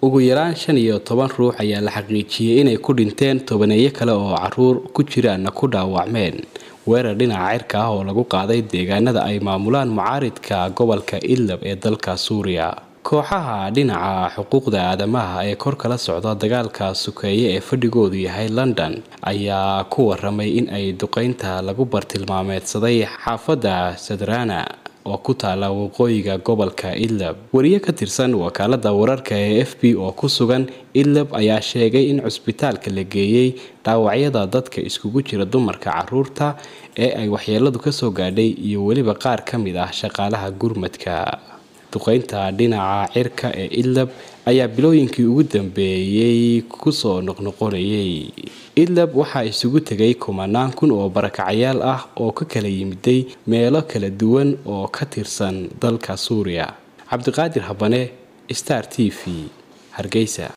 ugu yaraan shan iyo toban ruux ayaa la xaqiijiyey inay ku dhinteen tobaneeyo kale oo caruur ku jiraanna ku dhaawacmeen weerar dhinaca cirka ah oo lagu qaaday deegaanada ay maamulaan mucaaridka gobolka idlab ee dalka suuriya kooxaha dhinaca xuquuqda aadamaha ee kor kala socda dagaalka sukeeye ee fadhigoodu yahay london ayaa ku waramay in ay duqeynta lagu bartilmaameedsaday xaafadda sadrana oo ku taala waqooyiga gobolka idlab wariye ka tirsan wakaalada wararka ee f b oo ku sugan idlab ayaa sheegay in cusbitaalka la geeyey dhaawacyada dadka iskugu jira dumarka caruurta ee ay waxyeeladu kasoo gaadhay iyo weliba qaar ka mid ah shaqaalaha gurmadka duqeynta dhinaca cirka ee idlab ayaa bilooyinkii ugu dambeeyey kusoo noqnoqonayay idlab waxaa isugu tegay kumanaan kun oo barakacayaal ah oo ka kala yimiday meelo kala duwan oo ka tirsan dalka suuriya cabdiqaadir habane star t v hargeysa